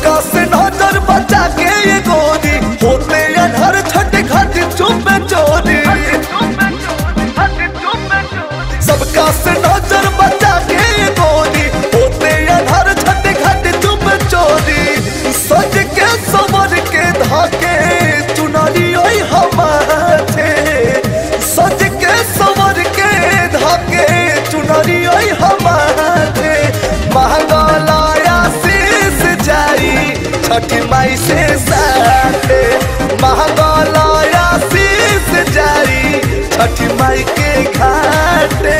सबका से नजर बचा के ये गोरी होते अनहर छठ घाट चुप चोरी सबका से नजर बचा के ये गोरी होते अनहर छठ घाट चुप चोरी सज के समर के धाके चुनरी ओई हमारे सज के समर के धाके चुनरी ओई हमारे महंगलाया शीस जाई छठी माई से साथे महंगलाया शीस जाई छठी माई के घाटे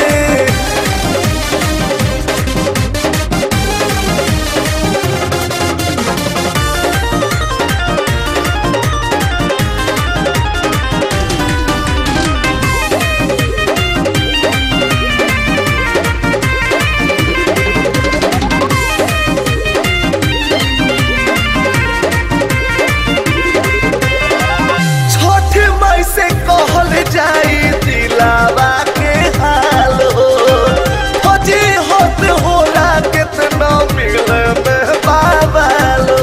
छठ मई से कहल जाई दिलावा के हाल हो फजी होत होला कितना मिले में बाबालो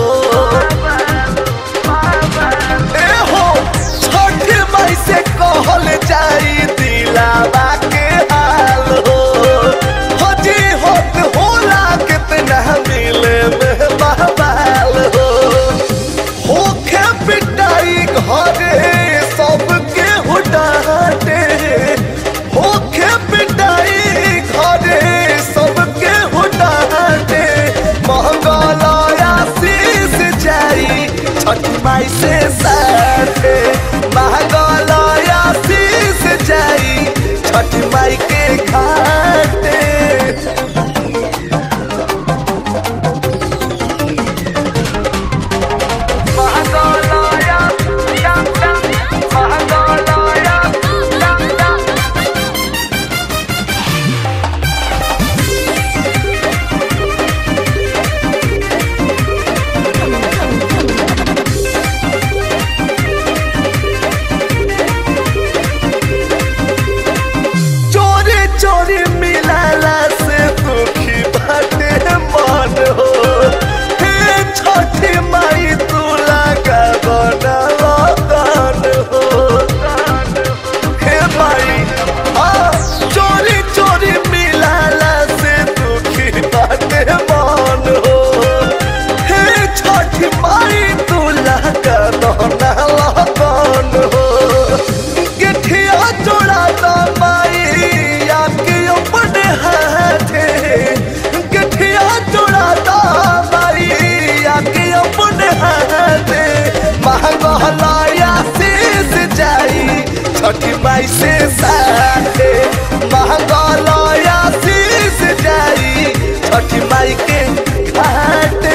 ए हो छठ मई से कहल जाई दिलावा के हाल हो फजी होत होला कितना मिले में बाबालो होखे पिटाई घरे सबके हुडाटे होखे पिटाई घरे सबके हुडाटे महंगलाया शीस जाई छठ माई से साथे महंगलाया शीस जाई छठ माई के घाटे Mahagolaya, dum dum, Mahagolaya, dum dum. चोरी चोरी मिलाला से दुखी बाटे मन हो हे छठी माई तू लगा बना लगन हो हे माई आ चोरी चोरी मिलाला से दुखी बाटे मन हो हे छठी माई तू लगा बना लगन हो गिठिया जोड़ा दा माई आके अपने हाथे गिठिया जोड़ा दा माई आके अपने हाथे महंगलाया शीस जाई छठी माई से साथे महंगलाया शीस जाई छठी माई के घाटे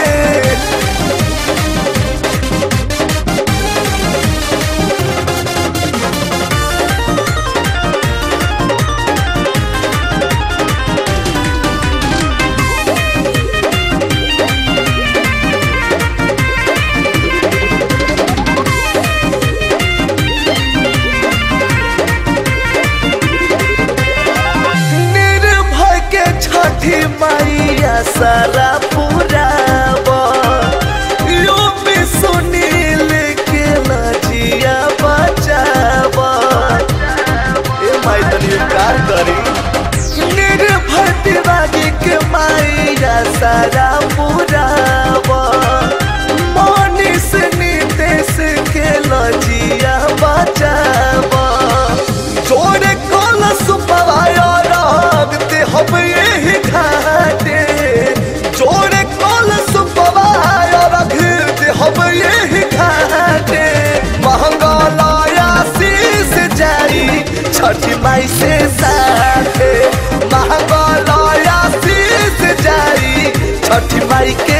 निर्भय के छठी मैया सारा पुरावा यो भी सुनील के लजिया बचावा ए माई तनी कार करी निर्भय दिवागी के मैया सारा पुरावा मनीष नीतेश के लजिया बचावा जोड़े कलश पवाया रागते हम यही घाटे जोड़े कलश पवाया रखते हम यही घाटे महंगलाया शीस जाई छठी माई से साथे महंगलाया शीस जाई छठी माई के